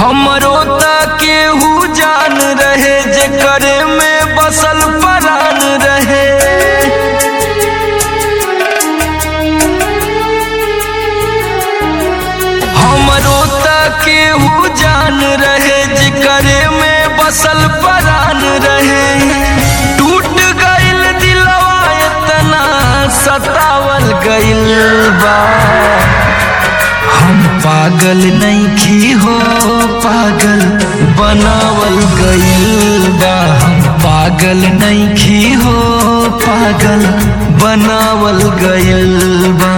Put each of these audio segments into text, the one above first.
हमरो त केहू जान रहे जेकर में बसल परान रहे हमरो त केहू जान रहे जेकर में बसल परान रहे टूट गइल दिलवा इतना सतावल गइल बा हम पागल नहीं हो पागल बनावल गइल बा हम पागल नहीं हो पागल बनावल गइल बा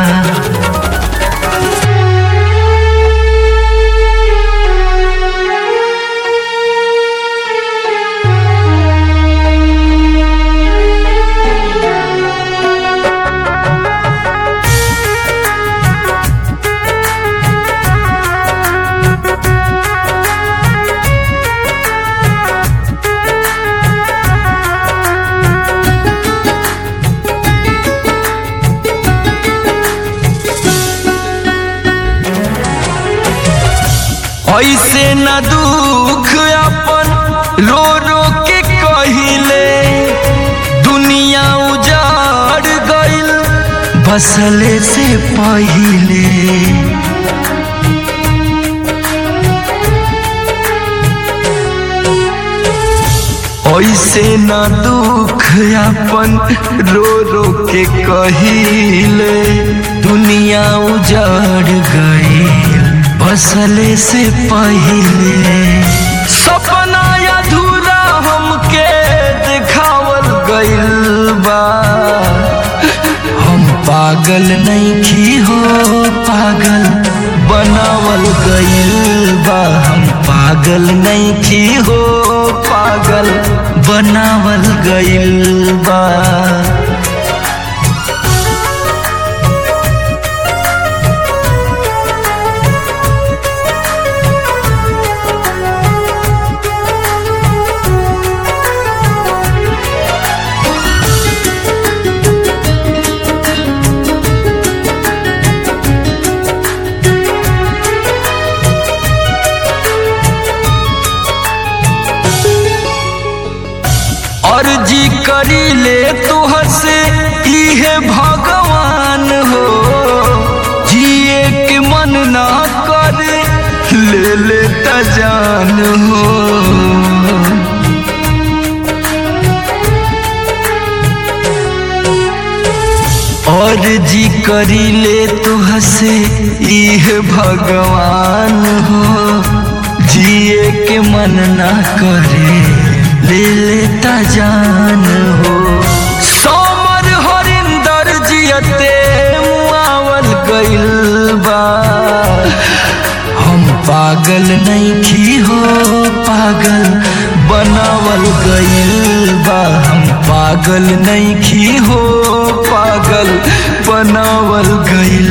ऐसे न दुख अपन रो रो के कहिले दुनिया उजाड़ गइल बसले से पहिले ऐसे न दुख अपन रो रो के कहिले दुनिया उजाड़ गइल बसले से पहिले सपना अधूरा हमके दिखावल गइल बा हम पागल नहीं हो पागल बनावल गइल बा हम पागल नहीं हो पागल बनावल गइल बा अर्जी करी ले तुहर से इहे भगवान हो जिए के मन ना करे ले ले त जान हो अर्जी करी ले तुहर से इहे भगवान हो जिए के मन ना करे ले लेता जान हो सोमर हरिंदर जियते मुआवल गइल बा हम पागल नहीं हो पागल बनावल गइल बा हम पागल नहीं हो पागल बनावल गइल